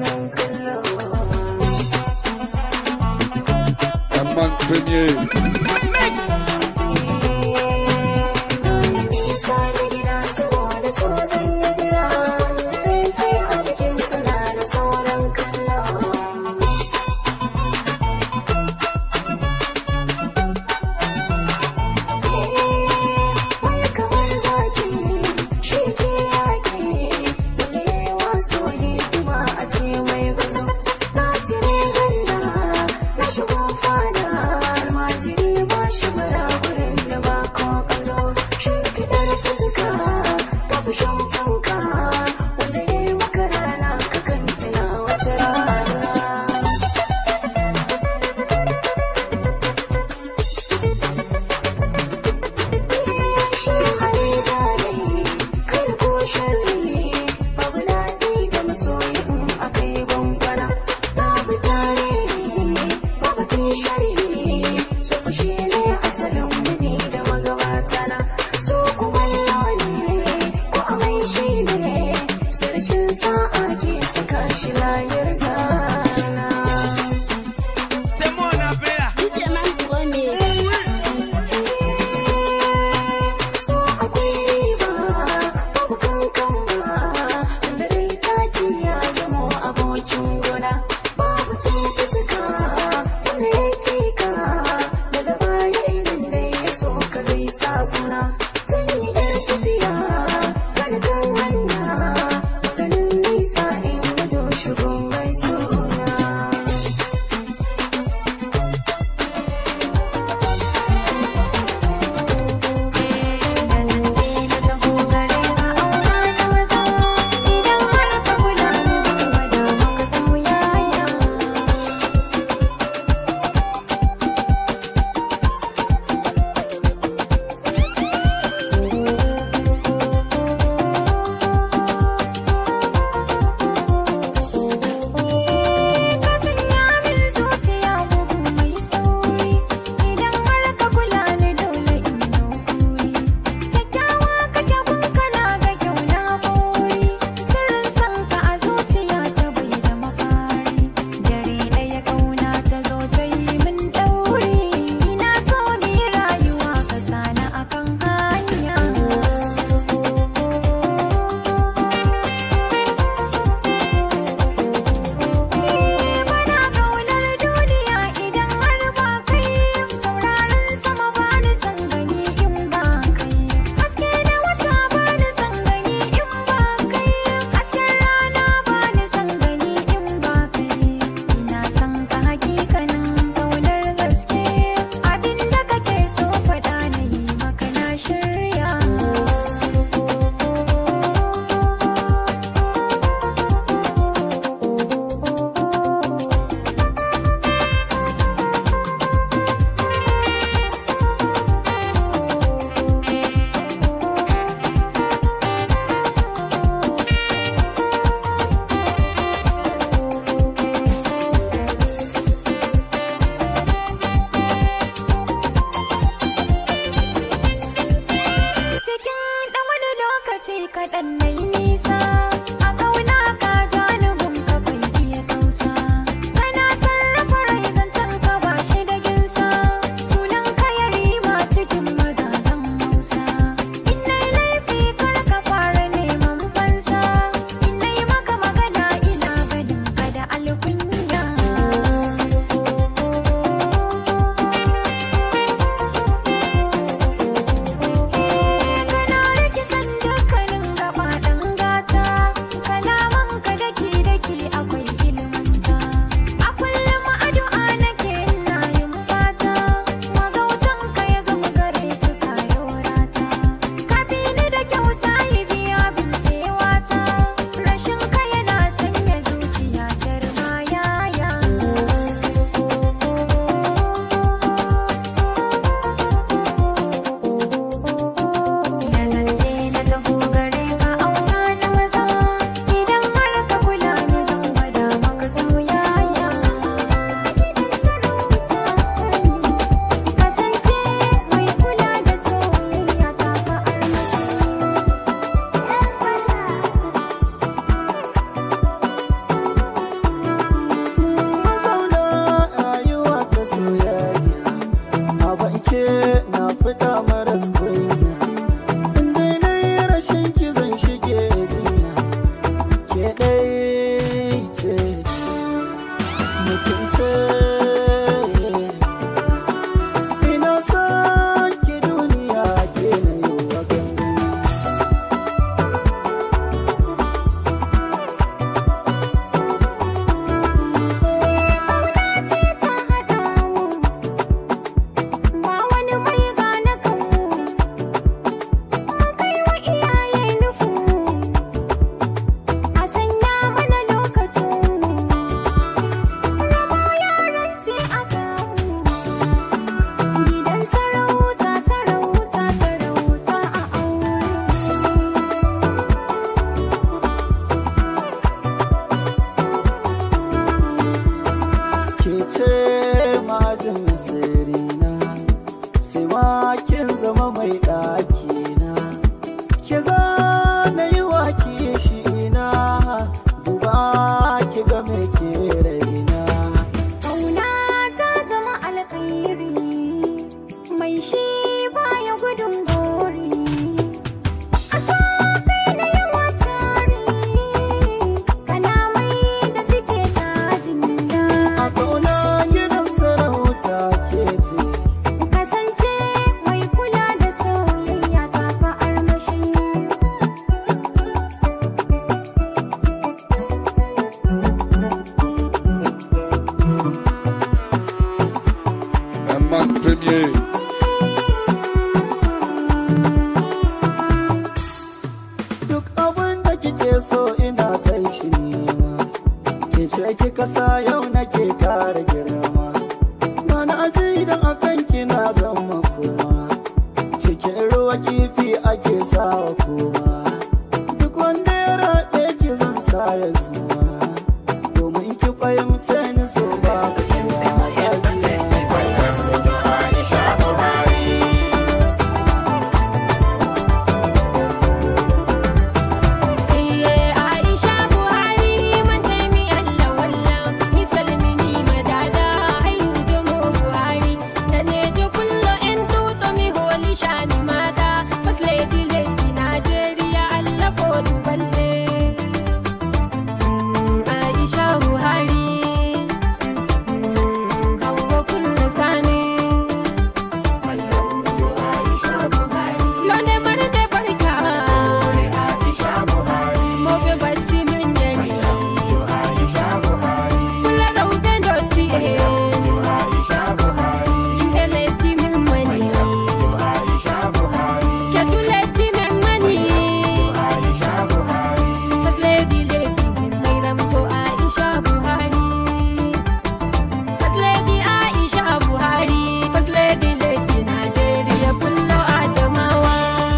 asalin kallo Amman Premier. nisa da gida saboda so zan yi jira rake a jikin suna da sauran kallo wani kamar zaki shi ke yaƙi wani yawa so hidima a ce mai gazo na cire ganda na shigo fada almajiri ba shi bara gurin da ba ko ƙazo shi fitar fuska ta fi shan fanka wanda ya yi maka rana kakan tuna wata rana shi hali jari kai ko sharri babu daɗi da masoyi in aka yi gwangwana babu tare babu tun sharri so fa shi ne asalin wuni da magabata na so kuma ne ko amai shi ne sarshin sa'a ke saka shi layar zana so akwai riba babu kankan ba tunda dai taki ya zamo abokin gona babu cin fuska wanda ya ka daga baya idan dai ya so ka zai sa kuna zan yi yar tafiya kada kan hanya ganin nisa in gudu shigo mai suna ce ina son ki duniya ke na yi wa gangami ce ta haɗa mu ba wani mai gane kanmu mu kai wa iyaye nufu a sanya mana lokacin rabo yaran sai a kamu gidan sarauta sarauta sarauta a aure ke ce majin sirina sai ma kin zama mai ɗakina ke za na yi wa shi ina duba ki ga me ke raina Ƙauna ta zama alkhairi mai shi baya gudun gori. A so kai na yawa tari kalamai da suke sa jinda. a kauna gidan sarauta ke ce Kasance mai kula da soyayya ta fi armashi. Amman Premier. duk abin da kike so ina sai shi nema ke ce kika sa yau nake kara girma na na aji idan akan kina zama kuma cikin ruwa kifi ake sawa kuma duk wanda ya raɗe ki zan sa ya suma domin ki fahimce ni so ba kuwa zabiya Iye Aisha Buhari man taimi Allah wallan misalmi ni madada hairu jomo Buhari da ne jo kullo en tuto mi holi shani mata first lady lady Nigeria Allah fo duballe Aisha Buhari kawo kullo sani Londe marde barka Mobe bacci min gani Kula ɗauke dotti eh Inde letti min mani Kedu letti min mani First lady letti min mai ramto Aisha Buhari First lady Aisha Buhari First lady letti Nigeria kullo Adamawa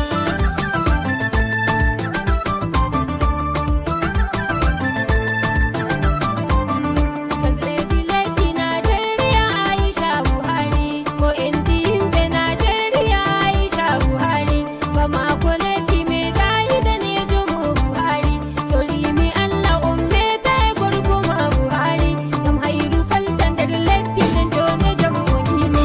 Fasileti leti Najeriya Aisha Buhari ko enti himɓe Najeriya Aisha Buhari ba mako leti me gayi danejomo Buhari to limi Allah ummeta e gorko ma Buhari ngam hayru falta nder letti nden jone jam wonimi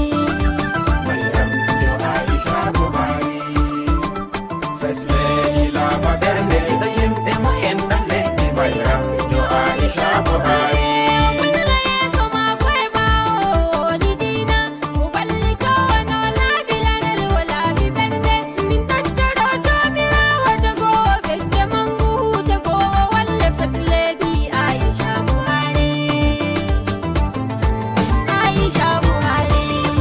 Kulla yeso mako e ɓawo didina mo balli kowano laabilanel o laabi ɓernde min tattoro jomirawo jogowo ɓesde mangu hude ko o walle fasiledi Aisha Buhari Aisha Buhari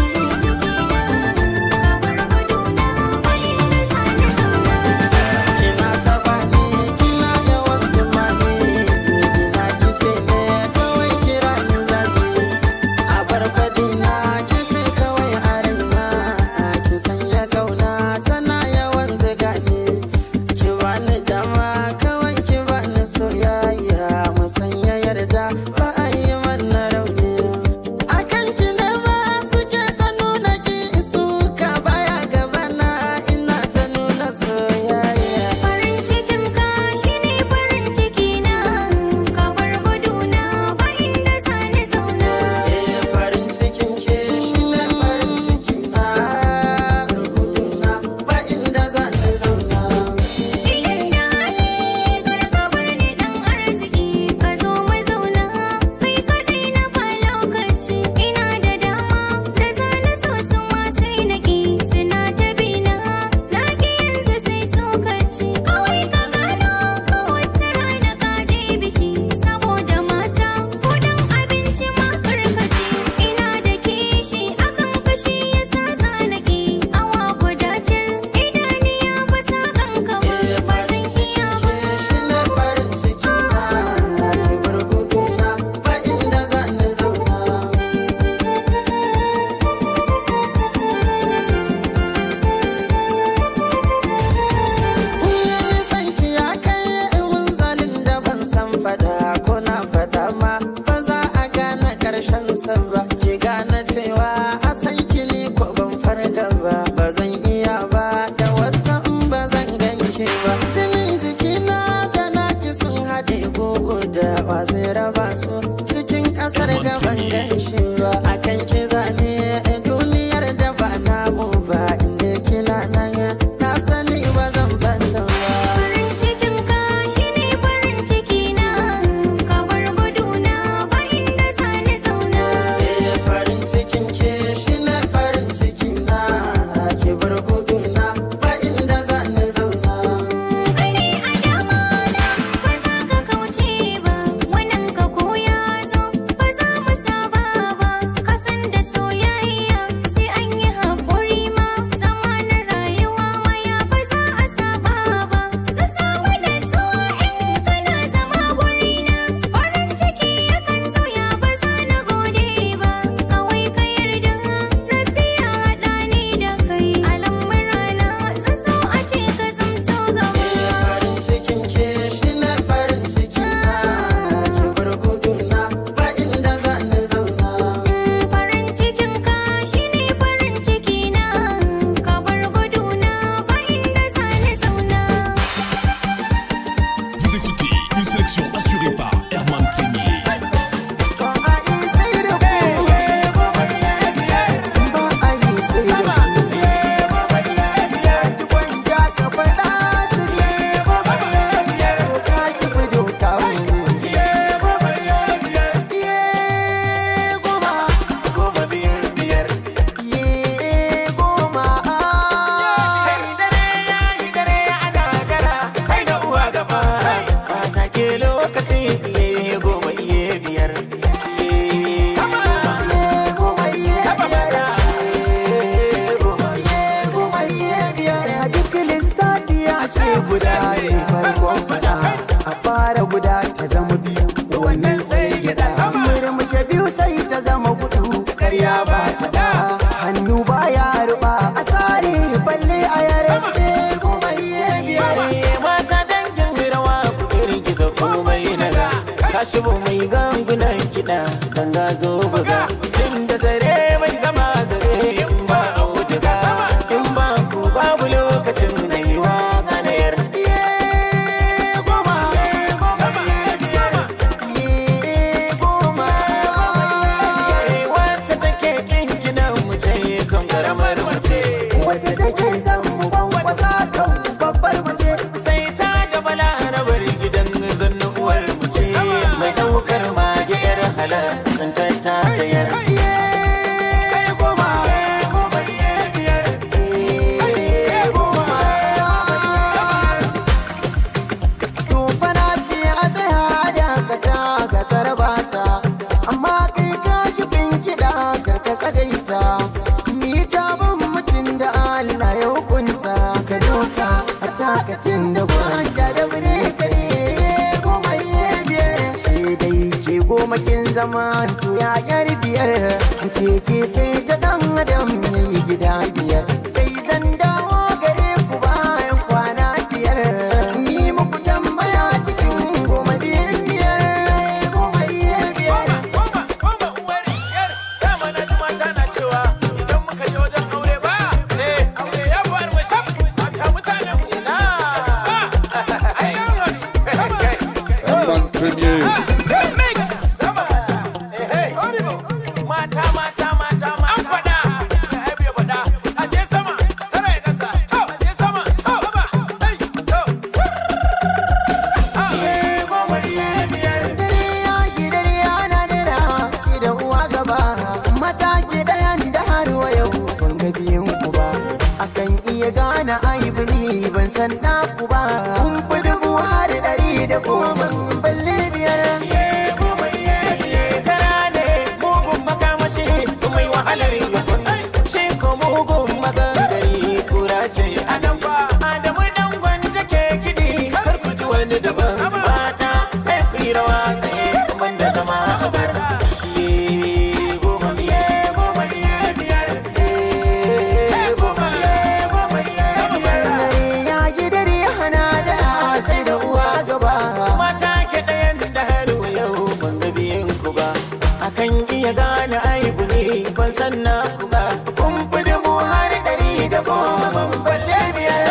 kina taba ni kina yawan zumani ina kike ne kawai kira ni zabi a farfadi na kice kawai a raina ki sanya kauna tana yawan ziga ni ki bani dama kawai ki bani soyayya mu sanya yarda ba a yi mana rauni akan ki ne ma suke ta nuna ki suka baya gabana ina ta nuna soyayya Farin cikin ka shine farin ciki na ka bar guduna ba inda sani zauna Eh farin cikin ke shi ne farin ciki na rubutuna ba inda za ta zauna idan da hali kar ka bar ni dan arziki ka zo mu zauna da ba su cikin kasar gaban gaishe ba akan ki zane duniyar da ba namu ba inda kila nan na sani ba zan banta ba Farin cikin ka shine farin ciki na ka bar guduna ba inda sani zauna Eh, farin cikin ke shi ne farin ciki na ki bar guduna ba inda za ni zauna Kare a dama na ba za ka kauce ba wannan ka koya zo ba za mu saba ba ka san da soyayya sai an yi haƙuri ma zama na rayuwa waya ba za a saba ba za samu natsuwa in kana zama gurina farin ciki yakan zo ya ba za na gode ba kawai ka yarda rabbi ya haɗa ni da kai a lamurana zan so a ce ka zamto gaba farin cikin ke shi ne farin ciki na ki bar guduna ba inda za ni zauna farin cikin ka shine farin ciki na ka bar guduna ba inda sani zauna Vous écoutez une sélection assurée par Herman Premier. ba a yi sai da ku ba a yi sai da ku ki gwanja ka faɗa su ne ko ka shi fido ka Iye goma goma biyar biyar Iye goma dare ya yi dare ana gara sai da uwa gaba kwata ke lokaci iye goma iye biyar iye goma iye biyar Iye goma iye goma iye biyar A duk lissafi ya ce guda ce farkon fada a fara guda ta zama biyu wannan sai gida murmushe biyu sai ta zama hudu karya ba ta da hannu baya ruba a sare balle a yare goma iye biyar mata dangin rawa ku girgiza komai naga tashi bu mai gangunan kiɗa ganga zo buga inda zare bai zama zare in ba auduga in ba ku babu lokacin na yi wa ganayar Iye goma Iye goma wacce take kinkinan mu ce kan karamar mace wadda take son mu kwankwasa kan babbar mace sai ta da balarabar gidan zanna uwar mu ce mai daukar mage yar halar tsantar ta tayar Iye goma Iye goma Tufana ce a tsaya da ka ta gasar bata amma kai ka shi kiɗa karkasa daita ni ta ban mutum da Allah ya hukunta ka doka a takacin da gwanja da bire kare goma iye biyar sai dai ke goma kin zama to ya yar biyar keke sai ta dan adam yayi gida biyar kai zan dawo gare ku bayan kwana biyar ni muku tambaya cikin goma biyan biyar goma iye biyar Herman Premier. Mata mata mata mata an faɗa ai bai faɗa a je sama tara ya kasa to a je sama to ba ai to dare ya ki dare ana dara shi da uwa gaba mataki ɗayan da har wa yau ban ga biyan ku ba akan iya gane aibu ni ban san na ku ba kun fi dubu har ɗari da goma balle biyar tara ne mugun makamashi mai wahalar yakun shi ko mugun magangari kura ce a nan ba adamu dan gwanja ke kiɗi kar ku ji wani daban mata sai ku yi rawa tsaye ban da zama a bar Iye goma iye goma iye biyar Iye goma iye goma iye biyar dare ya yi dare hana da sai da uwa gaba mata ke ɗayan da har yau ban ga biyan ku ba akan iya gane aibu ne ban san na ku ba kun fi dubu har ɗari da goma ban balle biyar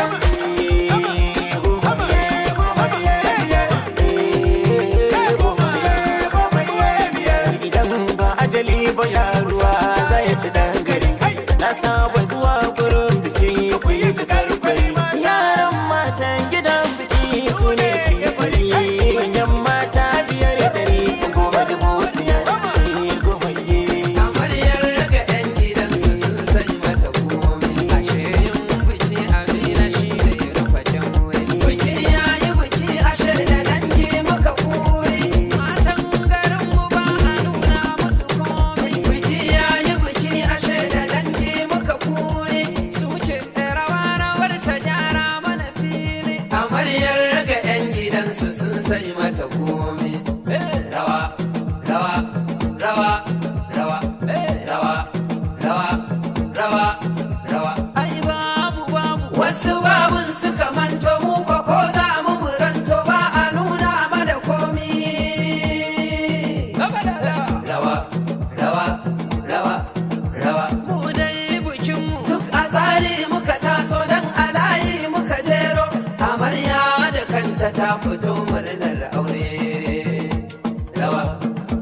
Iye goma, iye goma, iye biyar. Iye goma, iye goma,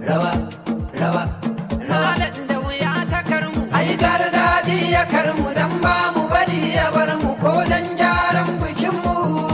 rawa rawa malam da wuya ta karmu ai gardaɗi ya karmu dan ba mu bari ya bar mu ko dan gyaran bikin mu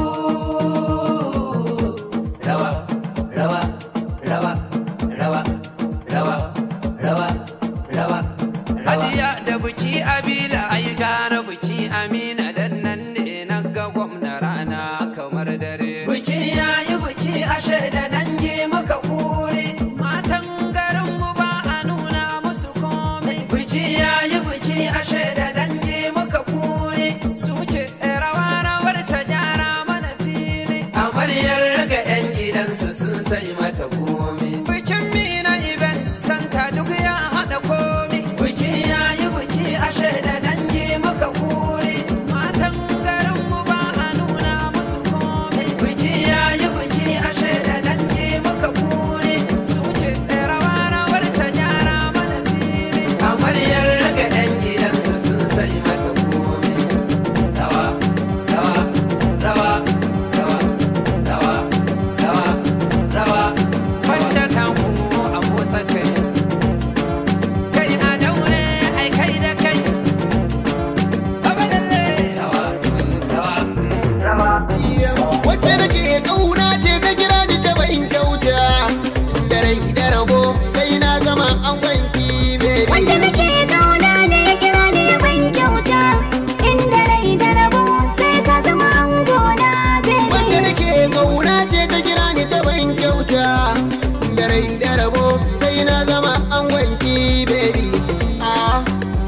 rawa rawa rawa rawa rawa rawa rawa Hajiya da buki abila ai gara buki amina dan nan ne na ga gwamna rana kamar dare buki yayi buki ashe da dangi muka kure matan garin mu ba a nuna musu komai buki yayi buki ashe da dangi muka kure su ce rawa rawar ta gyara mana fili amaryar ga yan gidansu sun sai mata komai bikin mina event santa duk ya hada komai biki yayi biki ashe da dangi muka kure matan garin mu ba a nuna musu komai biki yayi biki ashe da dangi muka kure su ce rawa rawar ta gyara mana fili amaryar ga yan gidansu sun sai mata komai rawa rawa rawa rawa rawa rawa rawa wanda ta ku a motsa kai kai a daure ai kai da kai abalalle rawa rawa rawa wacce nake kauna ce ta kira ni ta bayin kyauta da rai da rabo sai na zama an gwanki baby Wanda nake kauna ne ya kira ni ya ban kyauta Inda rai da rabo sai ka zama angona wanda baby nake kauna ce ta kira ni ta bayin kyauta da rai da rabo sai na zama an gwanki baby ah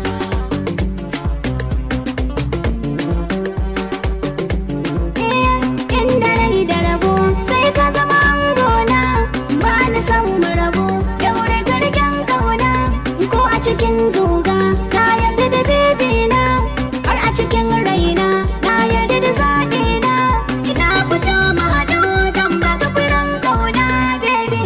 Eh, Inda rai da rabo sai ka zama angona Ba ni san mu rabo daure garken kauna Ko a cikin zuga na yarda da baby na Har a cikin raina na yarda da zaɓi na Ina fito mu haɗu zan baka furen kauna baby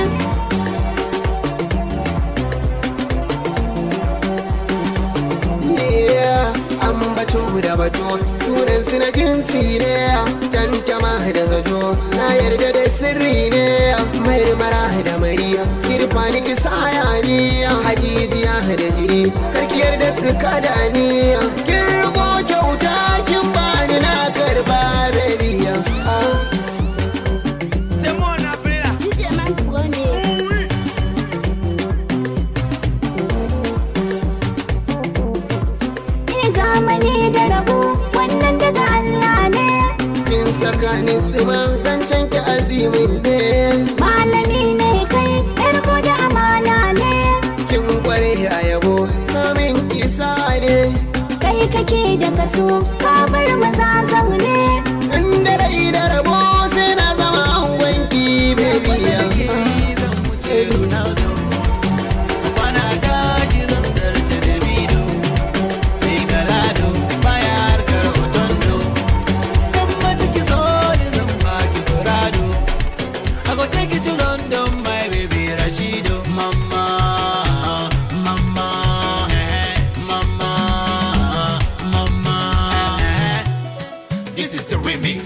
Yeah, an bato da bato sunan su na jinsi ne tantama da zato na yarda da sirri ne marmara da mariya kirfa ni ki saya ni hajijiya da jiri karkiyar da su kada ni kin rubo kyauta kin bani na karba rabiya Ni zamani da rabo wannan daga Allah ne kin saka ni sima zancen ki azimin ne malami ne kai yarko da amana ne kin kware a yabo samin kisa ne kai kake da kaso ka bar maza zaune inda rai da rabo sai na zama angonki baby This is the remix.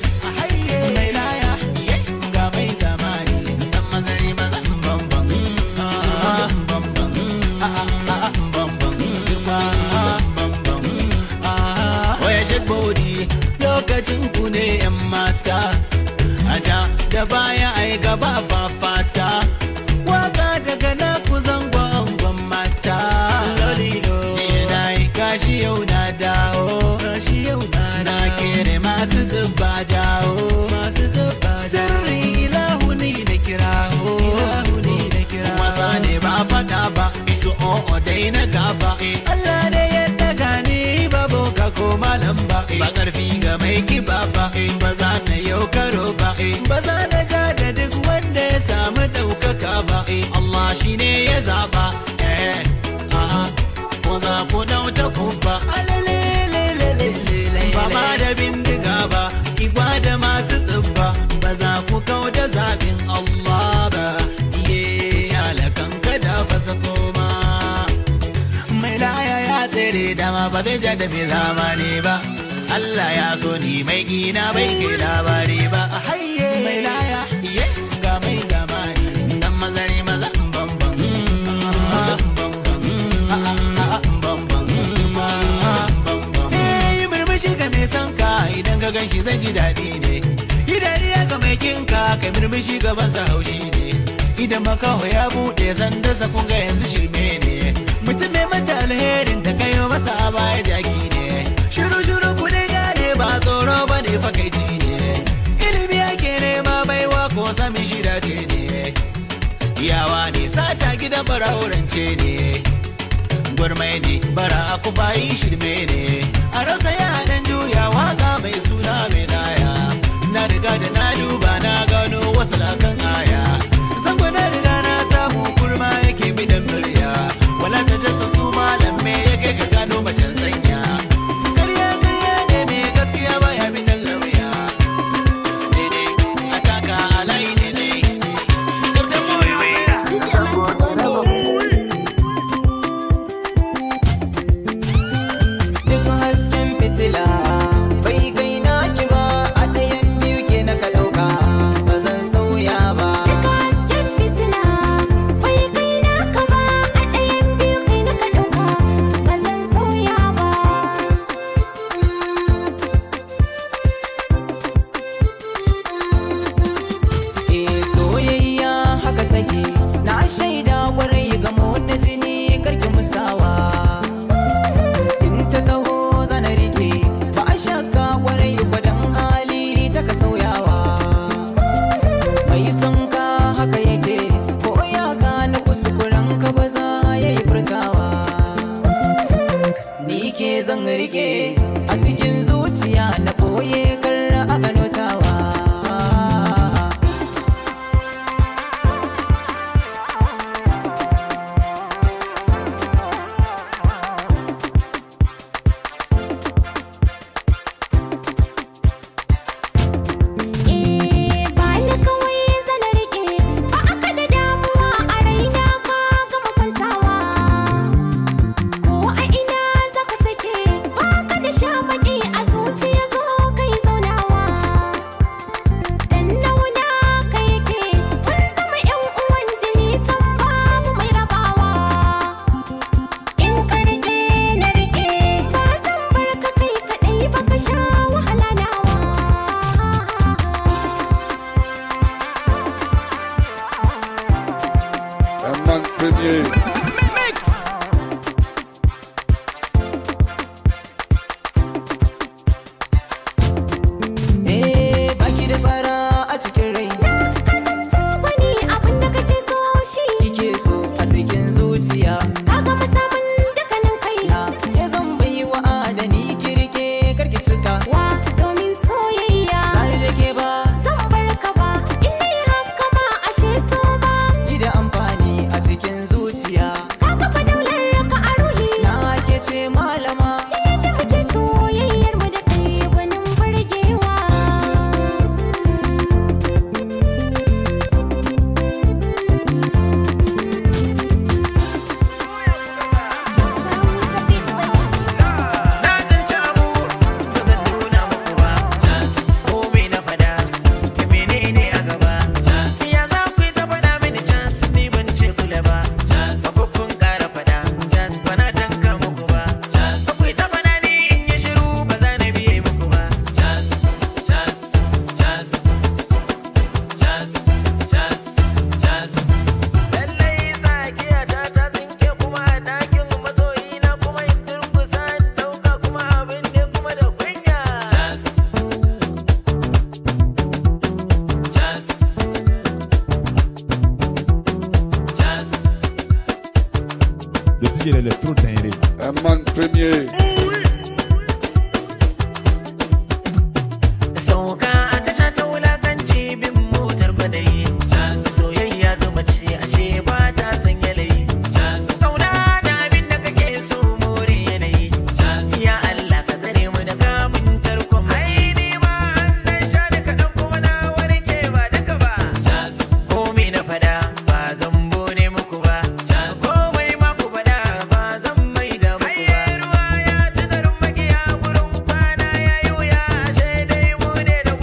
Lokacin ku ne 'yan mata, aja da baya ai gaba fafata. Waka daga na ku zango angon mata. Jiya na yi kashi yau na dawo. Na kere masu zuba jawo. Sirri ilahu ni da kirawo. Wasa ne ba fada ba, su o'o dai na gaba. Allah ne ya daga ni ba boka ko malam ba. Ba karfi ga mai kiba ba, ba za na yau karo ba. Ba za na ja da duk wanda ya samu ɗaukaka ba. Allah shi ne ya zaba. Eh, aha. Ko za ku dauta kubba. Ba ma da bindiga ba, igwa da masu tsibba. Ba za ku kau da zaɓin Allah ba. Iye, alakan kada fasa koma. Mai laya ya tsere dama ba zai ja da mai zamani ba. Allah ya so ni mai gina bai kai labari ba. Mai laya, iye, ga mai zamani. Dan mazari maza bambam. bishi gaban sa haushi ne idan makaho ya buɗe sandarsa kun ga yanzu shirme ne mutum mai mata alherin da kai masa a baya jaki ne shiru shiru ku ne gane ba tsoro ba ne fakaici ne ilimi ake nema baiwa ko sami shida ce ne yawa ne sata gidan bara'urance ne gwarmai ne bara aku bayi shirme ne a rasa yanan juya waka mai suna mai laya na riga da na duba na gano wasu lakan aya zango na riga na samu kurma yake bidan murya wala ta jasa su malam me yake ka gano macen tsanya karya karya ne mai gaskiya baya bidan lauya daidai a taka alayi daidai Duk hasken fitila bai kai naki ba a ɗayan biyu ke na ka ɗauka ba zan sauya ba. Daga hasken fitila bai kai naka ba a ɗayan biyu kai naka ɗauka ba zan sauya ba. Eh soyayya haka take na shaida kwarai ga na jini karki musawa. In ta taho zana rike ba a shakka kwarai gwadon hali ta ka sauyawa. Mai son ka haka yake ko ya gane kuskuren ka ba za ya yi furtawa. Ni ke zan rike a cikin zuciya na ɓoye kar a gano tawa. Eh ba ni kawai zan rike ba aka da damuwa a raina ka gama kwantawa. Ko a ina zaka sake ba ka da shamaki a zuciya zo kai zaunawa. Dan nauna ka yake kun zama yan uwan jini san babu mai rabawa. In ka rike na rike ba zan bar ka kai kaɗai ba ka sha wahala nawa. Herman Premier. Eh baki da tsara a cikin rai Kasance wani abin da kake so shi kike so a cikin zuciya Ka gama samun dukkanin kai na ke zan bai wa adani kirke karki cika Wa domin soyayya tsari da ke ba Zan bar ka ba In dai haka ma ashe so ba ki da amfani a cikin zuciya Ka kafa daular ka a ruhi na ke ce malama Yadda muke soyayyar mu da kai gwanin burgewa Na tsinci abu ba zan nuna muku ba ko me na fada da menene a gaba ya za ku yi ta fada mini chance ni ban ce kula ba ba ku kun kara fada chance ba na tanka muku ba ba ku yi ta fada ni in yi shiru ba za na biye muku ba lallai tsakiya ta ta tsinke kuma a ɗakin masoyi na kuma in turkusa in ɗauka kuma abin ne kuma da kunya Le DJ l'électro dingue. Herman Premier. sauka a tasha ta wulakanci bin motar kwadayi soyayya zuma ce ashe ba ta san yanayi kauna da abin da kake so more yanayi ya Allah ka tsare mu da kamun tarkon ai ni ma an dan sha da kaɗan kuma na warke ba duka ba komai na fada ba zan bone muku ba komai ma ku fada ba zan mai da muku ba ruwa ya ci garin magiya gurin kwana ya yi wuya ashe dai mu ne da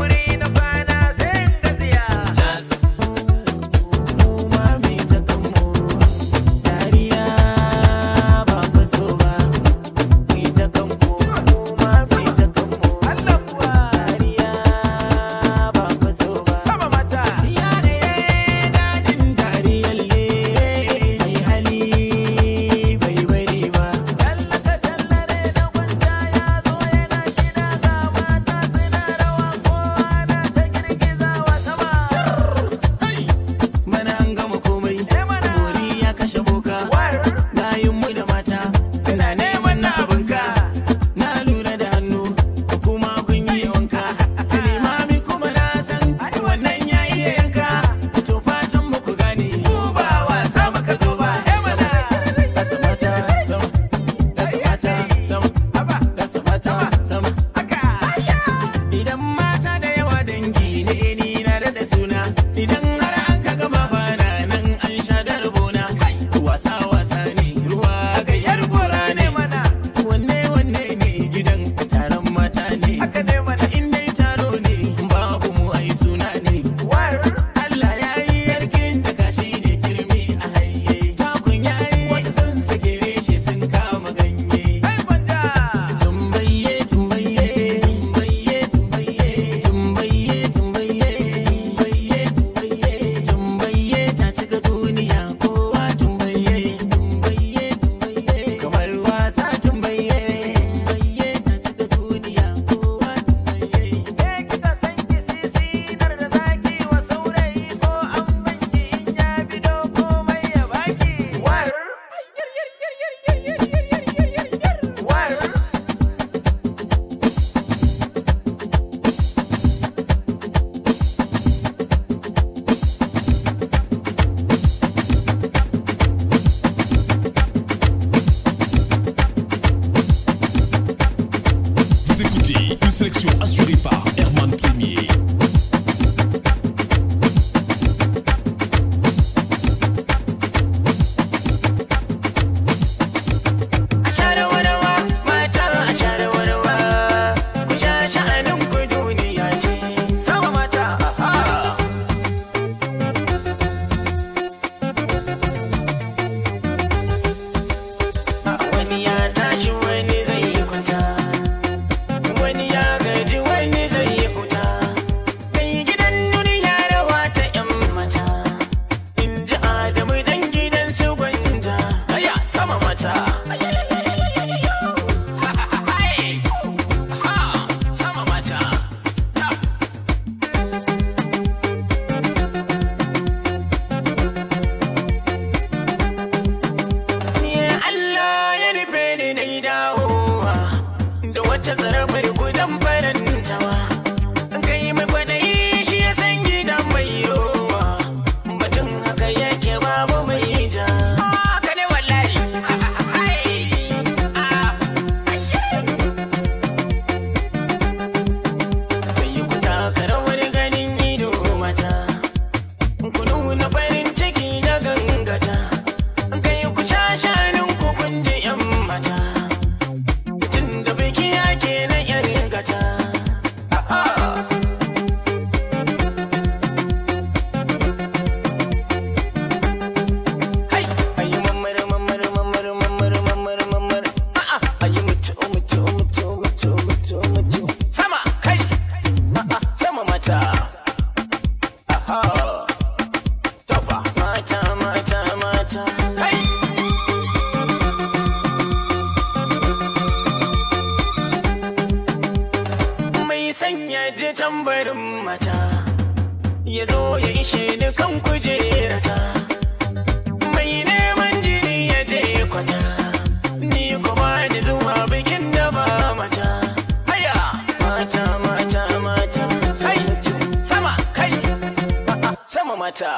tambarin mata ya zo ya ishe ni kan kujerata mai neman jini ya je kwata ni kuma ni zuwa bikin da ba mata haya mata mata mata kai sama kai a'a, sama mata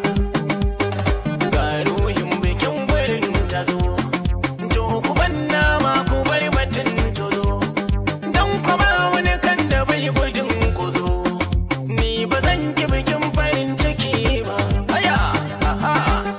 ga ruhin bikin gurin ta zo to ku banna ma ku bar batun tozo dan kuma wani kan da bai gudun kuzo ni ba zan ki bikin farin ciki ba haya aha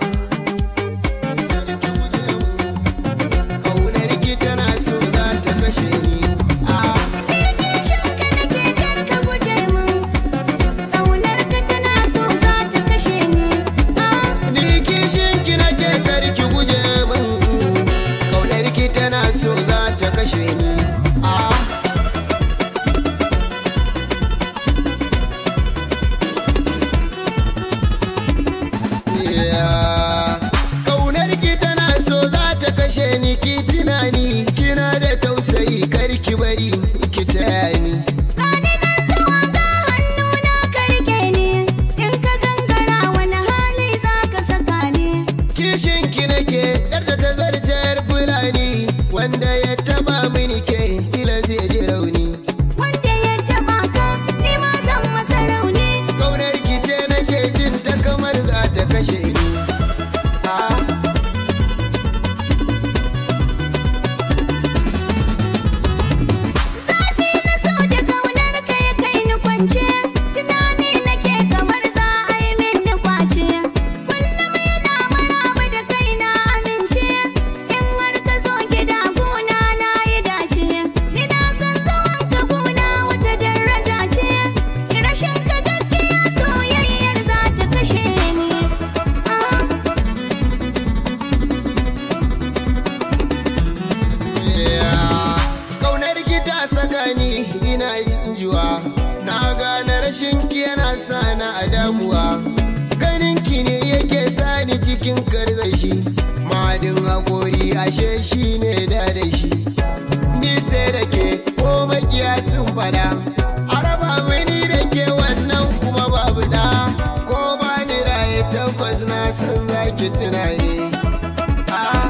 Kaunar ki tana so za ta kashe ni. Ah, Kishinka nake kar ka guje min Ƙaunar ka tana so za ta kashe ni Ah, ni kishin ki nake kar ki guje min. Kaunar ki tana so za ta kashe ni. Ah. Yeah. Kaunar ki tana so za ta kashe ni ki tunani kina da tausayi kar ki bari ki taya ni. Gani nan zuwa ga hannuna ka rike ni In ka gangara wani hali za ka saka ni Kishin ki nake yar da ta zarce yar fulani wanda ya taba mini ke kila zai ji rauni. Wanda ya taɓa ka ni ma zan masa rauni Kaunar ki ce nake jin ta kamar za ta kashe ni. Ah. Zafi na so da ƙaunar ka ya kai ni kwance Tunani nake kamar za a yi mini kwace Kullum yana maraba da kai na amince In har ka zo gida gona na yi dace Ni na san zaman ka gona wata daraja ce Rashin ka gaskiya soyayyar za ta kashe ni Ah. Yeah. Kaunar ki ta saka ni ina yin juwa na gane rashin ki yana sa na a damuwa ganin ki ne yake sa ni cikin karzashi madin hakori ashe shi ne da da shi ni sai da ke ko makiya sun fada araba mani da ke wannan kuma babu da ko ba ni raye tabbas na san zaki tunani ah.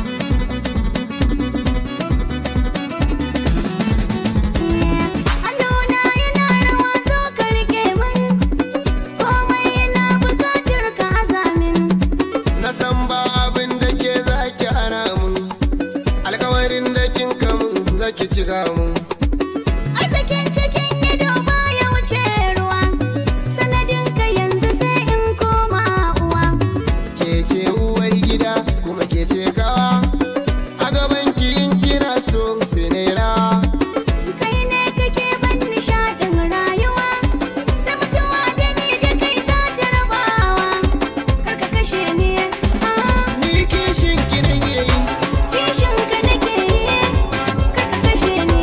Hannuna yana rawa zo ka rike min Komai yana buƙatar ka azamin Na san ba abin da ke zaki hana mun Alkawarin da kin kamun zaki cika mun Arzikin cikin ido baya wuce ruwa Sanadin ka yanzu sai in koma uwa Ke ce uwar gida kuma ke ce kawa A gaban ki in kina so sai na yi rawa Kai ne kake ban nishaɗin rayuwa Sai mutuwa da ni da kai za ta rabawa Kar ka kashe ni ah, Ni kishin ki na yi Kishin ka nake yi Kar ka kashe ni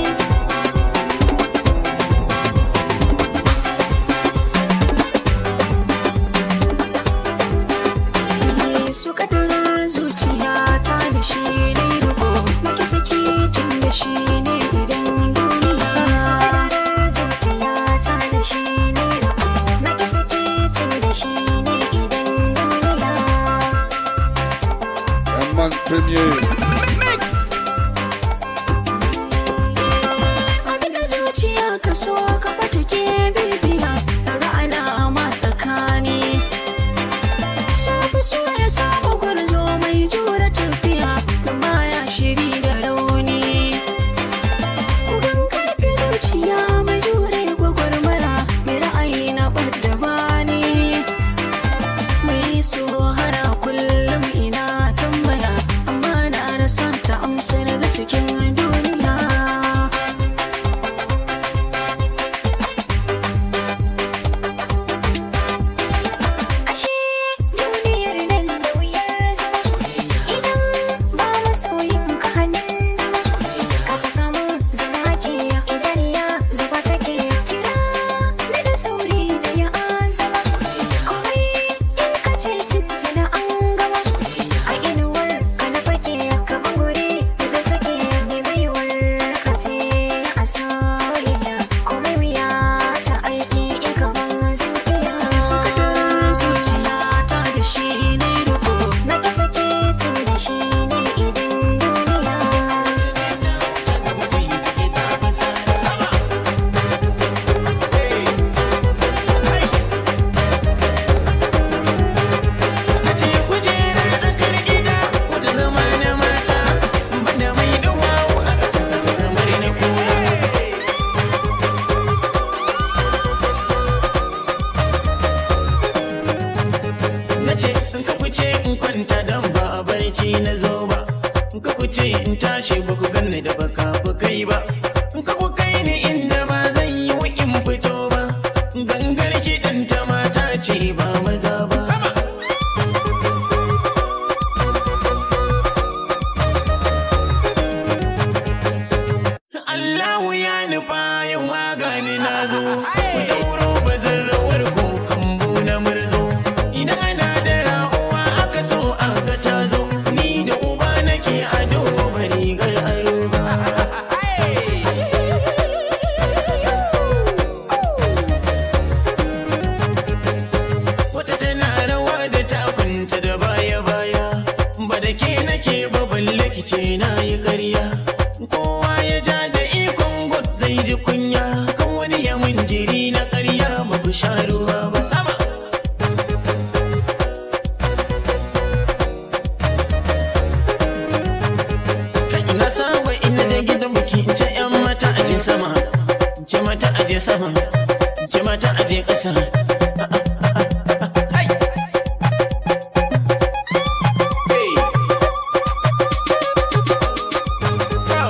su kadarar zuciya ta da shi dai rubo na ki saki tun da shi ne idan duniya su kadarar zuciya ta da shi ne rubo na ki saki tun da shi ne idan duniya Herman Premier. abinda zuciya ka so ka fata ke bibiya daga alama tsakani so fi so ya samu gwarzo mai jura tafiya da baya shiri da rauni Kugan karfi zuciya mai jure gwagwarmara mai ra'ayi na ɓadda bani mai so hara kullum ina tambaya amma na rasa ta amsa daga cikin duniya Ashe duniyar nan da wuya ci na zo ba ka ku ce in tashi ba ku ganni da baka ku kai ba ka ku kai ni inda ba zan yi wa in fito ba gangar kiɗan ta mata ce ba maza ba sama Allahu ya nufa yau magani na zo ku dauro bazan rawar ku kambu na murzo idan ana da ra'uwa aka so aka ta zo ni da uba nake ado ba rigar aro ba wata tana rawa da takunta da baya baya ba da ke nake ba balle ki ce na yi ƙarya kowa ya ja da ikon god zai ji kunya kan wani ya mun jiri na ƙarya ba ku sha ruwa ba sama Kai na saba ina je gidan biki in ce yan mata aje sama in ce mata aje sama in ce mata aje ƙasa Hai! Hey! Bro!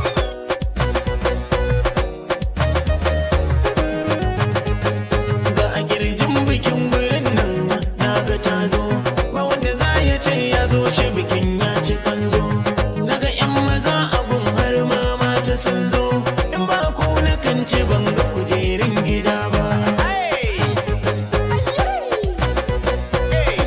ga a girjin bikin gurin nan na ga ta zo ba wanda za ya ce ya zo shi bikin ya ci kanzo na ga yan maza abun har ma mata sun zo in ba ku na kan ce ban ga kujerin gida ba Hey! Hey!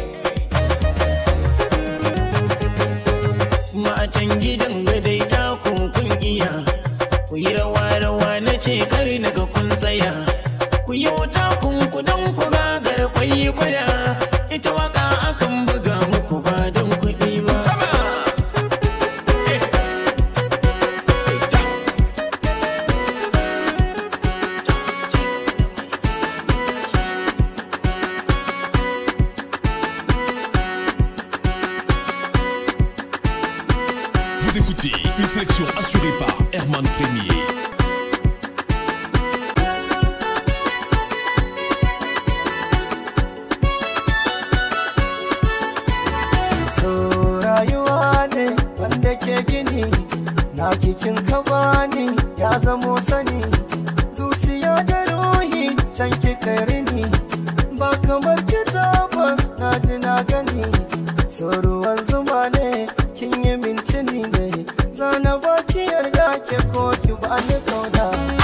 matan gidan gadai ta kun iya ku yi rawa rawa na ce kar naga kun tsaya ku yi wuta kun kudan ku gagar kwayi kwaya ita waka akan buga muku ba don kuɗi ba sama Eh. Eh, ta. Vous écoutez une sélection assurée par Herman Premier. so rayuwa ne wanda ke gini na kikin ka bani ya zamo sani zuciya da ruhi can kika rini ba kamar ki tabbas na ji na gani so ruwan zuma ne kin yi mintini ne zana ba ki yarda ke ko ki ba ni kauna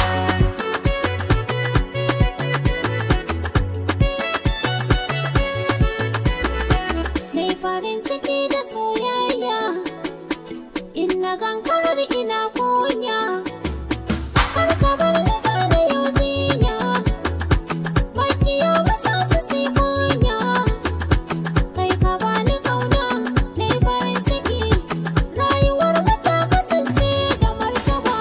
Nai farin ciki da soyayya In na gankarar ina kunya Har ka bar ni zane yau jinya Makiya masa su si kunya Kai ka bani kauna Nai farin ciki Rayuwar mu ta kasance da martaba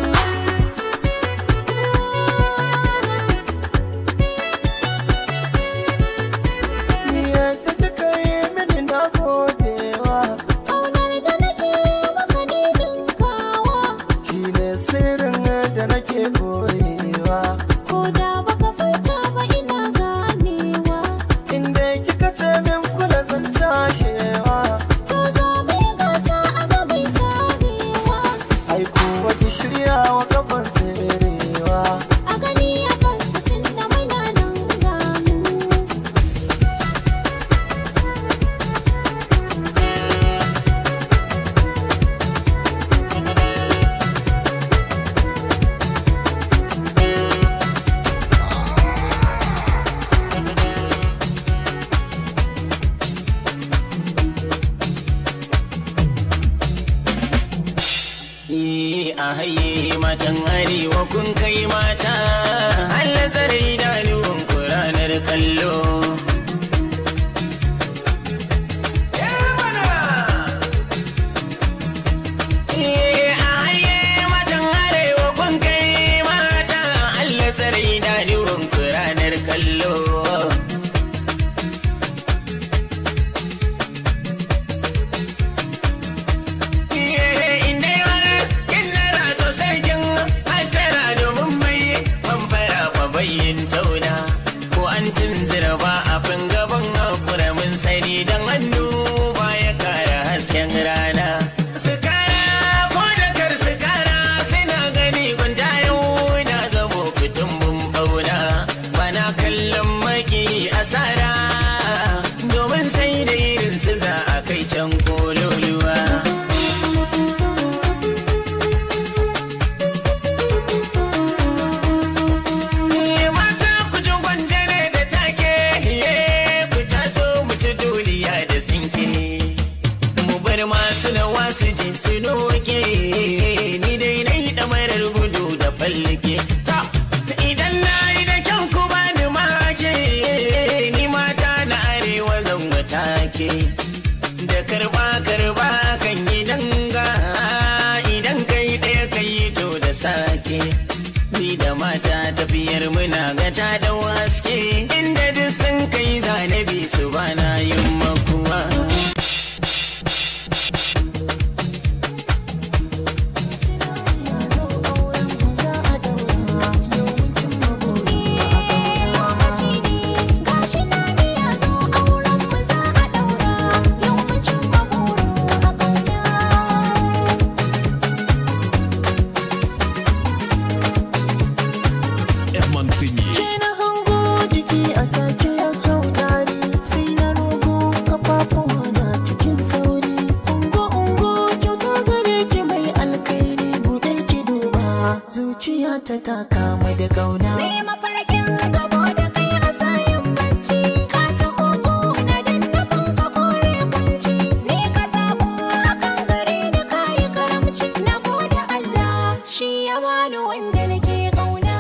ni yadda kika yi mini na godewa Kaunar da nake maka ne dinkawa shi ne sirrin da nake boyewa Ko da baka furta ba ina ganewa inda kika ce min kula zan cashewa Ko zo mai gasa a gabai sarewa ai kuwa ki shirya wa kafan tserewa A gani a kan sakin da muna nan gamu Eh, a haye matan arewa kun kai mata Allah tsare idanuwan ku ranar kallo Eh, a haye matan arewa kun kai mata Allah tsare idanuwan ku ranar kallo masu da wasu ji su noke ni dai na yi ɗamarar gudu da fallake ta idan na yi da kyau ku ba ni make ni mata na arewa zan take da karba karba kan yi danga idan kai ɗaya kai to da sake ni da mata tafiyar muna gata da waske inda duk sun kai zanabi su bana yin makuwa Herman Peigné. Ke na hango jiki a take ya hau dari sai na rogo kafafuwa na cikin sauri ungo ungo kyauta gare ki mai alkairi bude ki duba zuciya ta ta kama da kauna mafarkin gamo da kai a sayin bacci ka ta hogo na dannafin ka kore kunci ni ka sabo akan gare ni kayi karamci na gode Allah shi ya bani wanda nake kauna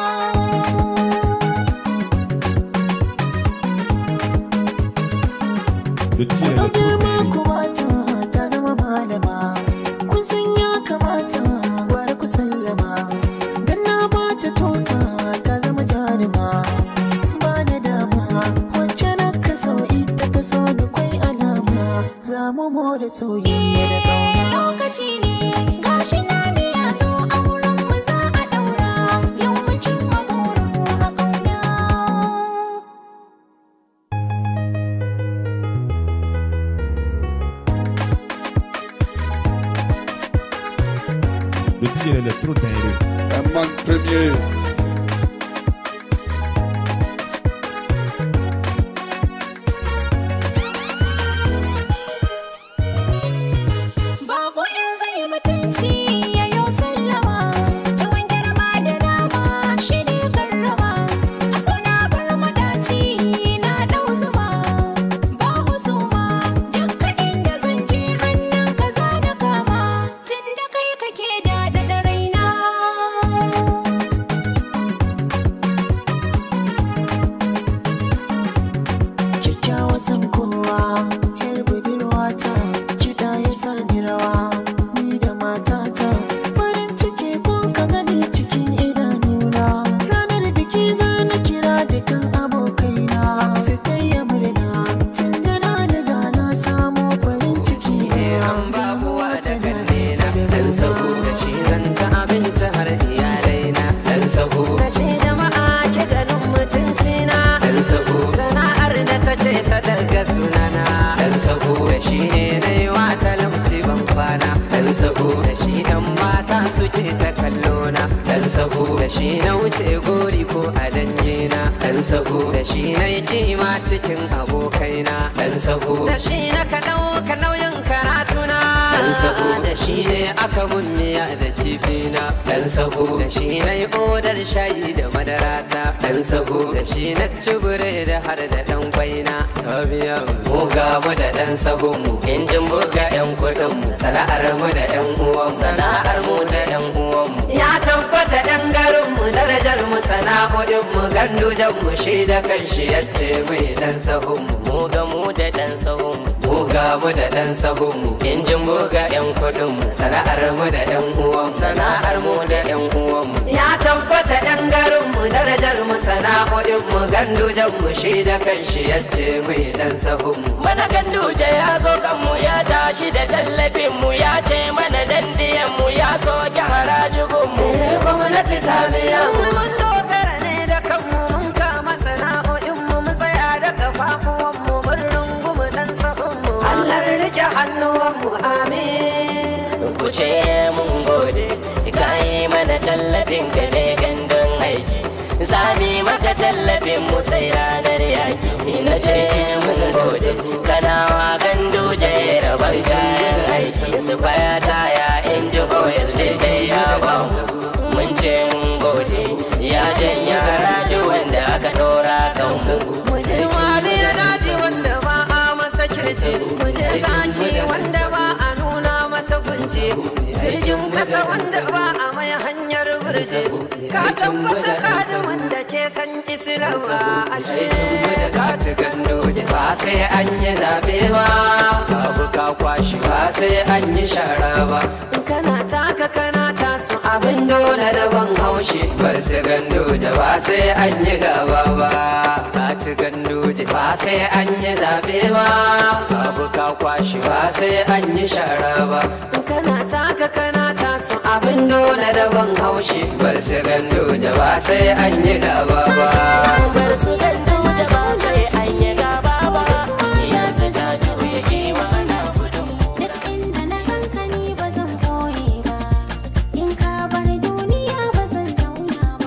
Le tir a girma électro kubata ta zama malama kun san ya kamata gwara ku sallama dan na bata tota ta zama jarima ba na dama wacce na kaso ita ta so da kwai alama za mu more soyayya da kauna lokaci ne gashi na ne ya zo a wurin mu za a daura yau mu cimma burin mu a kauna Le tir électro dingue. Un man premier. Babu in zai mutunci ya yo sallama Tuwon girma da dama shi ne karrama A suna bar madaci na ɗau zuma Ba husuma dukka inda zan je hannun ka za na kama Tun da kai kake da da raina kyakkyawa san kowa yar budurwata kiɗa ya sa ni rawa ni da matata farin ciki kun ka gani cikin idanuna ranar biki za na kira dukan abokaina su taya murna tun da na riga na samu farin ciki An babuwa da kannena Dan sahu da shi zan ci abinci har iyalaina Dan sahu da shi jama'a ke ganin mutuncina Dan sahu sana'ar da take ta daga sunana Dan sahu da shi ne na yi wa talauci ban kwana Dan sahu da shi yan mata suke ta kallona Dan sahu da shi na wuce gori ko a dangina Dan sahu da shi na yi kima cikin abokaina Dan sahu da shi na ka ɗauka nauyin karatuna Dan sahu da shi ne aka mun miya da kifina Dan sahu da shi na yi odar shayi da madarata Dan sahu da shi na ci da har da ɗan kwaina Tabiya mu ga mu da ɗan sahun mu Injin buga ƴan kuɗin mu Sana'ar mu da ƴan uwan mu Sana'ar mu da ƴan uwan mu Ya tabbata ɗan garin mu darajar mu sana'o'in mu gandujan mu shi da kanshi yace mai ɗan sahun mu mu ga mu da ɗan sahun mu ga mu da ɗan sahun mu injin buga ƴan kuɗin mu sana'ar mu da ƴan uwan mu sana'ar mu da ƴan uwan mu ya tabbata ɗan garin mu darajar mu sana'o'in mu gandujan mu shi da kanshi yace mai ɗan sahun mu mana ganduje ya zo kanmu ya tashi da tallafin mu ya ce mana dandiyan mu ya soke harajigun mu Eh, gwamnati ta biya mu mun dogara ne da kanmu mun kama sana'o'in mu mu tsaya da kafafuwan mu mun rungumu dan sahun mu Allah rike hannuwan mu amin ku ce mun gode ka yi mana tallafin ka ne gandun aiki zami maka tallafin mu sai ranar yaki na ce mun gode kanawa ganduje rabar kayan aiki su faya taya inji oil daidai ya ba mu mun ce mun gode ya janya haraji wanda aka dora kan mu Muje wali ya daji wanda ba a masa kirce Muje zaki wanda ba a sauye jirgin kasa wanda ba a mai hanyar birje ka tabbata ka wanda ke san islama ashe ka ci gandoji ba sai an yi zabe ba abu ka kwashi ba sai an yi shara ba kana taka kana tasu abin dole da ban haushi bar su gandoji ba sai an yi gaba ba ka ci gandoji ba sai an yi zabe ba abu ka kwashi ba sai an yi shara ba kana taka kana tasu abin dole da ban haushi bar su gandoji ba sai an yi gaba ba Bar su gandu da ba sai an yi gaba ba yanzu ta juye kewa na gudun Duk inda na hansani ba zan koye ba, in ka bar duniya ba zan zauna ba.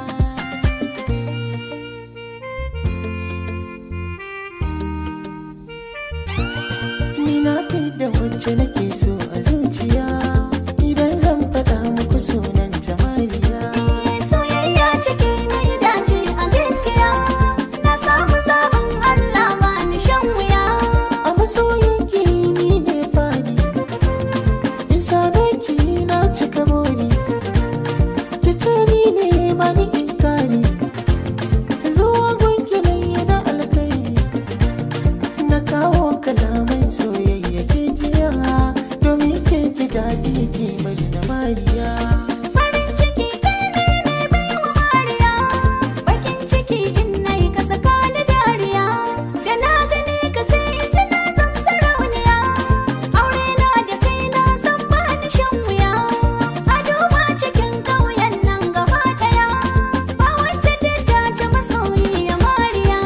Ni na da wacce nake so a zuciya Idan zan faɗa muku sunan ta Mariya Soyayya ciki na yi dace a gaskiya, na samu zaɓin Allah ba ni shan wuya. A masoyinki ni ne fadi In same ki na cika buri Ki ce ni ne ba ni inkari Zuwa gunki na yi na alkairi Na kawo kalaman soyayya ke jiya Domin ke ji daɗi ki bari na Mariya Farin ciki kai ne mai baiwa Mariya, bakin ciki in na yi ka saka ni dariya. Da na gani ka sai in ji na zan sarauniya, aure na da kai na san ba ni shan wuya. A duba cikin ƙauyen nan gaba ɗaya, ba wacce ta dace masoyiya Mariya.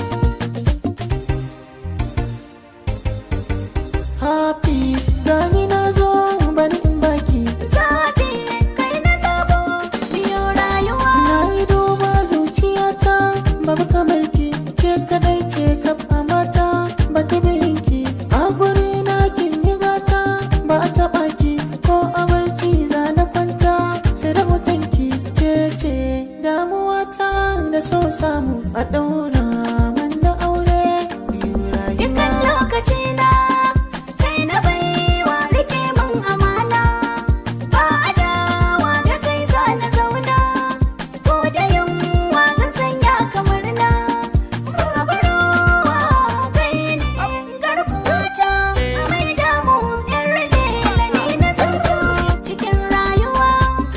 Hafiz gani na zo bani in baki Zaɓi kai na zabo, biyo rayuwa. Na yi duba zuciyata babu kamar ki ke kadai ce kaf a mata ba ta ki a guri na kin yi gata ba a taɓa ki ko a barci za na kwanta sai da hoton ki ke ce damuwata da so samu a ɗaura mana aure biyu Dukan rayuwa lokaci na kai na baiwa rike min amana ba adawa da kai za na zauna ko da yunwa zan sanya kamar na babarowa kai ne garkuwata mai damu yan rage ni na zanto cikin rayuwa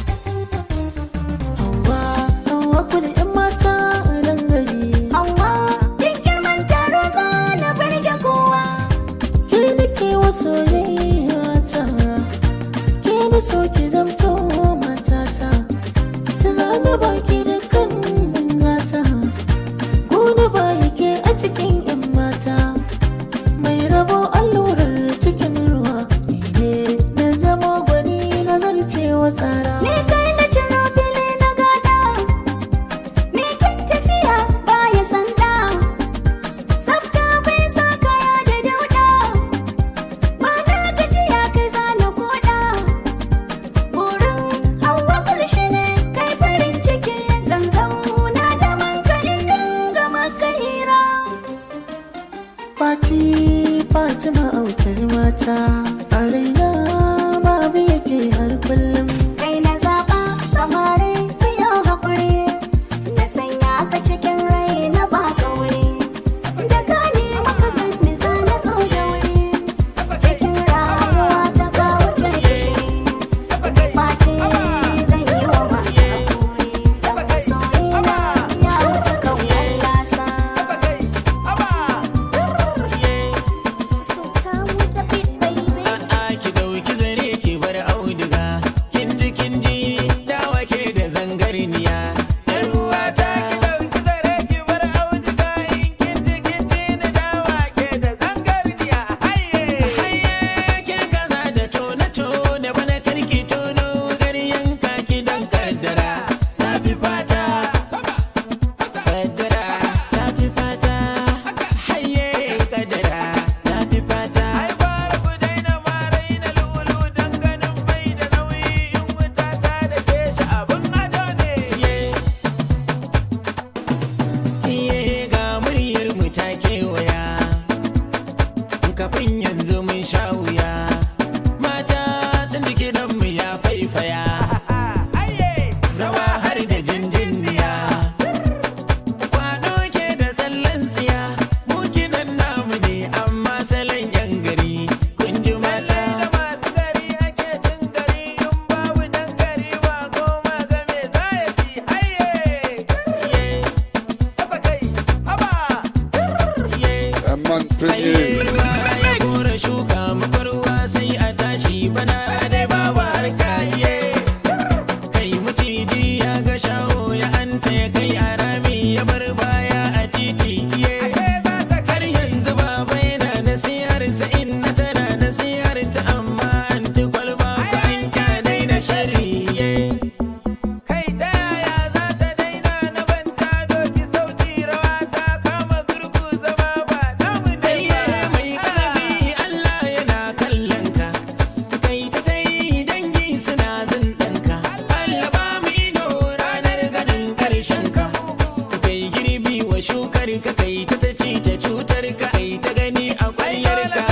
Hawa hawa kuli 'yan mata nan gari amma duk girman taro za na barge kowa ke nake wa soyayya ta ke na so ki zamto matata za na baki da kan gata gona ba yake a cikin yan mata mai rabo allurar cikin ruwa ni ne na zama gwani na zarcewa tsara Ni kai na ciro fili na gada Ni kan tafiya baya sanda Tsafta bai sa kaya da dauda Ba na gajiya kai za na koda tashi bana dai babu harka iye kai maciji ya ga shaho ya anta ya kai a rami ya bar baya a titi iye har yanzu baba yana nasihar sa inna tana nasihar ta amma an ti kwalba ka an kyanai da shari iye kai ta yaya za ta daina na banta doki sauti rawa ta kama gurgu zama ba namu ne mai kazafi Allah yana kallon ka kai ta ta yi dangi suna zin ɗanka Allah ba mu ido ranar ganin ƙarshen ka kai girbi wa shukar ka kai ta ta ci ta cutar ka ai ta gani a ƙwaryar ka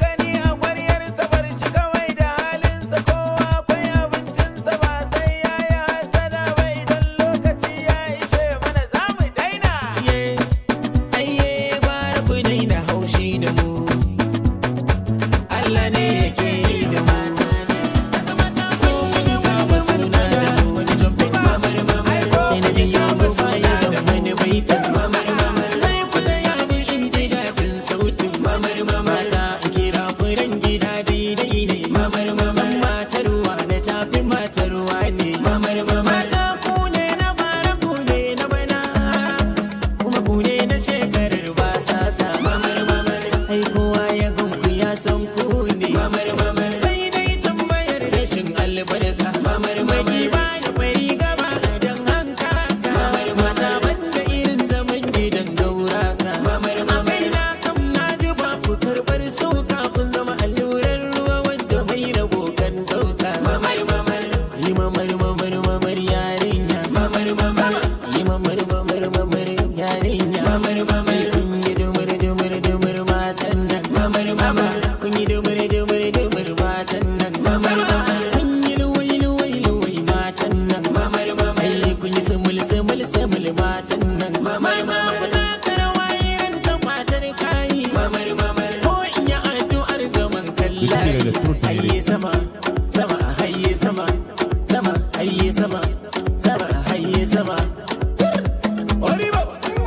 Iye, aiye, gwara ku daina haushi da mu. Allah ne yake yi da mata ne. Ko kun kama suna da wani jumping mamar mamar. Sai na biya musu ya zama wani baitin mamar mamar. Sai ku taya ni in ji daɗin sautin mamar mamar. Ta kira furen gida daidai ne mamar mamar. Matar ruwa na tafi matar ruwa ne mamar mamar. Mata ku ne na bara ku ne na bana. kuma ku ne na shekarar ba sa sa mamar mamar ai kowa ya gunku ya san ku ne mamar mamar sai dai tambayar rashin albarka mamar magi ba ya bari gaba dan hanka mamar mata banda irin zaman gidan gaura ka mamar mamar na kam na ji ba ku karbar soka kun zama allurar ruwa wanda mai rabo kan dauka mamar mamar yi mamar mamar mamar yarinya mamar mamar yi mamar mamar mamar yarinya mamar mamar kun yi dumur dumur dumur matan nan mamar mamar kun yi dumur dumur dumur matan nan mamar mamar kun yi luwai luwai luwai matan nan mamar mamar ai kun yi sumul sumul sumul matan nan mamar mamar ta karawa irin ta kwatar kayi mamar mamar ko in yi addu'ar zaman kallayi hayye sama sama hayye sama sama hayye sama sama hayye sama Oribo!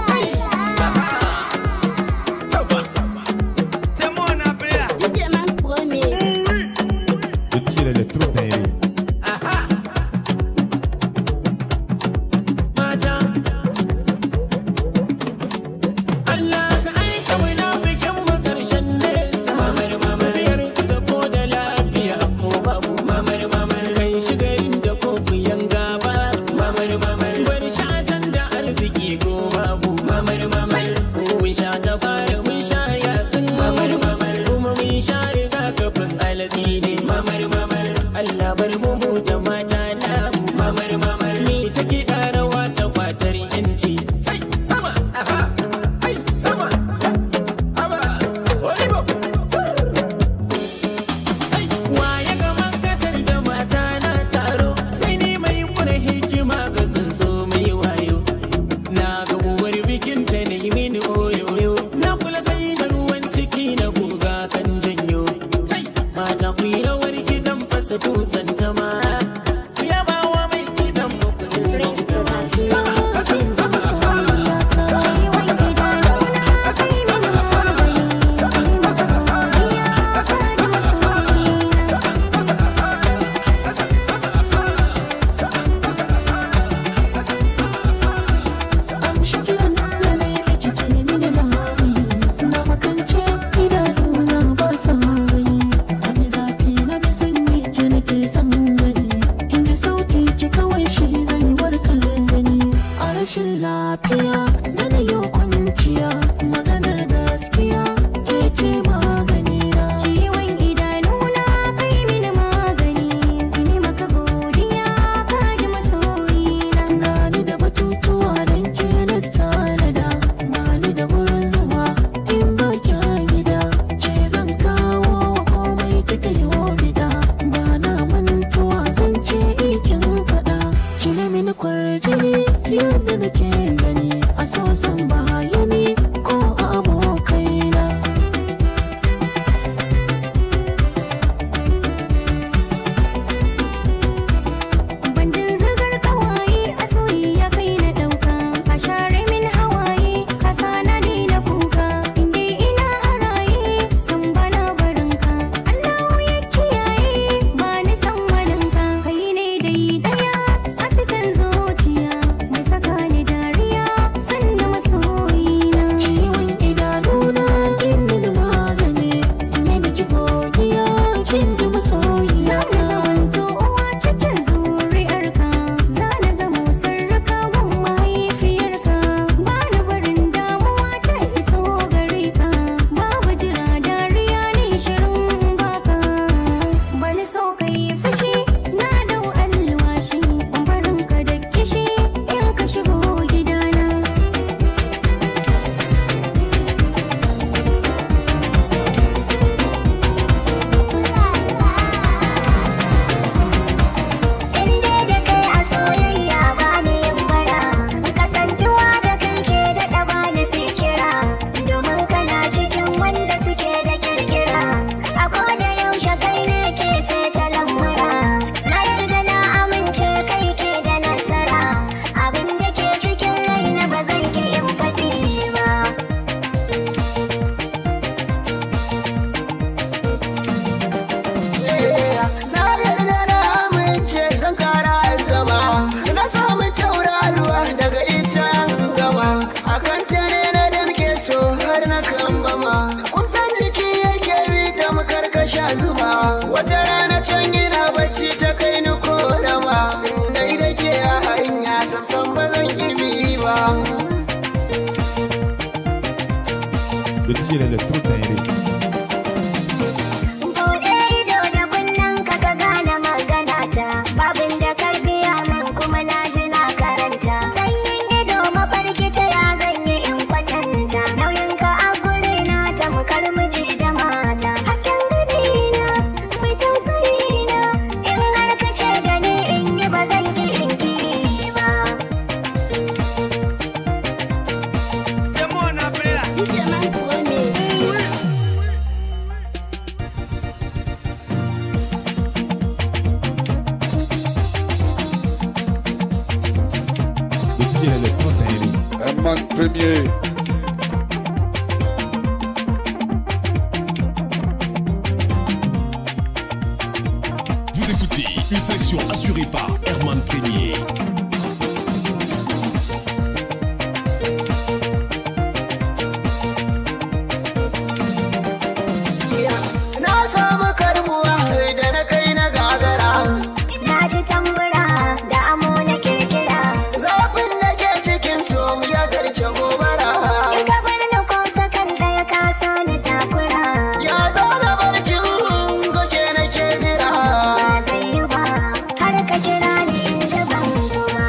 Le DJ l'électro dingue. mata Allah ka aika wani bikin mu karshen nesa mamar mamar biyar kusa ko da lafiya ko babu mamar mamar kai shigarin da ko kuyan gaba mamar mamar bar shatan da arziki ko babu mamar mamar mun sha ta fara mun sha yasin mamar mamar kuma mun sha riga kafin alatsi ne mamar mamar Allah bar mu mu da mata na mamar mamar ni ta kiɗa rawa ta kwatar yanci Hai, sama aha hai sama haba olibo waye ga mankatar da mata na taro sai ni mai kura hikima ga tsuntsu mai wayo na ga uwar bikin ta ne mini oyoyo na kula sai da ruwan ciki na goga kan janyo Kai, mata ku yi rawar gidan fasa dutsen ta ma ku yaba wa mai gidan mu kudin sama kasa sama Amshi kiran da na yi ake ce mini labari Na makance idanu na ba sa gani Na bi zafi na bi sanyi ke nake son gani DJ l'électro dingue. Bude ido da kunnen ka ka gane magana ta babin da karbiya min kuma na ji na karanta sanyin ido mafarki ta ya zan yi in kwatanta nauyin ka a guri na tamkar miji da mata hasken gani na mai tausayi na in har ka ce da ni in yi ba zan ki in ki ba Le DJ l'électro dingue. Herman Premier. Vous écoutez une sélection assurée par Herman Premier. Na samu karbuwa da na kai na gagara na ji tambura da amo na kirkira Zafin da ke cikin so ya zarce gobara in ka bar ni ko sakan ɗaya ka sani takura Ya zana barkin goke na ke jira ba zai yi ba har ka kira ni in ji ban zo ba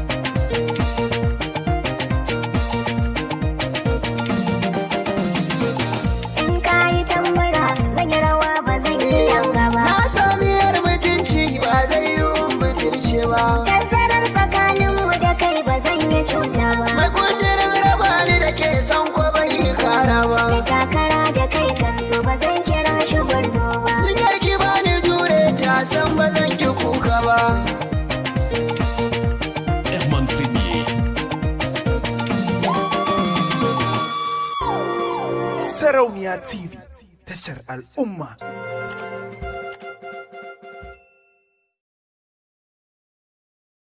in ka yi tambura zan yi rawa ba zan yi yanga ba Na sami yar mutunci ba zai yi mutunci ba tazarar tsakaninmu da kai ba zan yi cuta ba Mai kudirin raba ni da ke son ko bai kara ba da takara da kai kansu ba zan kira shi gwarzo ba Cikin ki ba ni jure ta san ba zan ki kuka ba Herman Premier. Sarauniya TV tashar al'umma